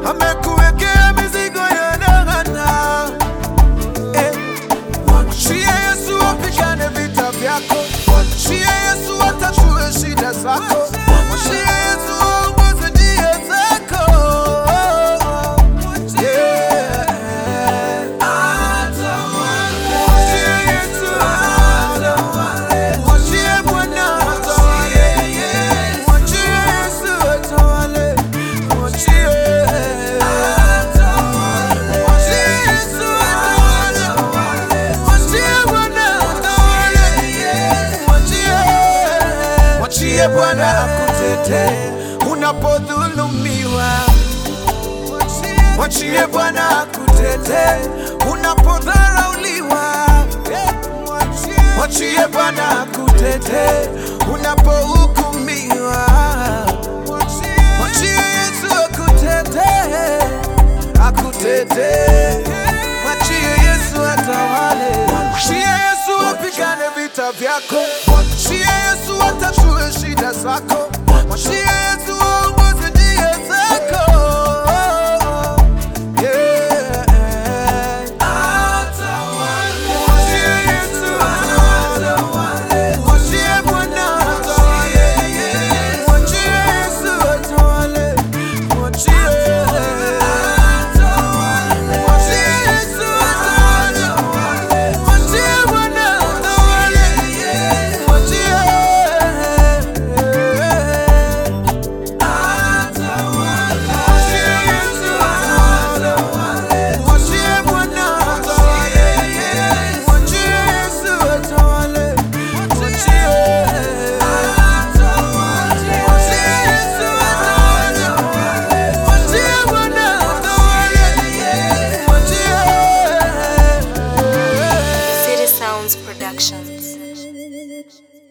amekuwekea mizigo ya laana. Eh, Mwachie Yesu apigane vita vyako, mwachie Yesu atatue shida zako, mwachie Yesu aongoze njia zako. Yeah. Mwachie Yesu atawale, mwachie Bwana atawale, mwachie Yesu atawale, mwachie Mwachie Yesu atawale, mwachie Bwana atawale, mwachie Mwachie Bwana akutetee unapodhulumiwa. Mwachie Bwana akutetee unapodharauliwa. Mwachie Bwana akutetee unapohukumiwa. Mwachie Yesu akutetee, akutetee. Mwachie Yesu atawale. Mwachie Yesu apigane vita vyako. Mwachie Yesu atatue shida zako. Mwachie Yesu aongoze njia zako. Yeah. Mwachie Yesu atawale. Mwachie Bwana atawale. Mwachie Yesu atawale. Mwachie. Mwachie Yesu atawale. Mwachie Bwana atawale. Mwachie. Mwachie Yesu atawale. Mwachie Bwana atawale. Mwachie Yesu atawale. Mwachie. Mwachie Yesu atawale. Mwachie Bwana atawale. Mwachie. City Sounds Productions.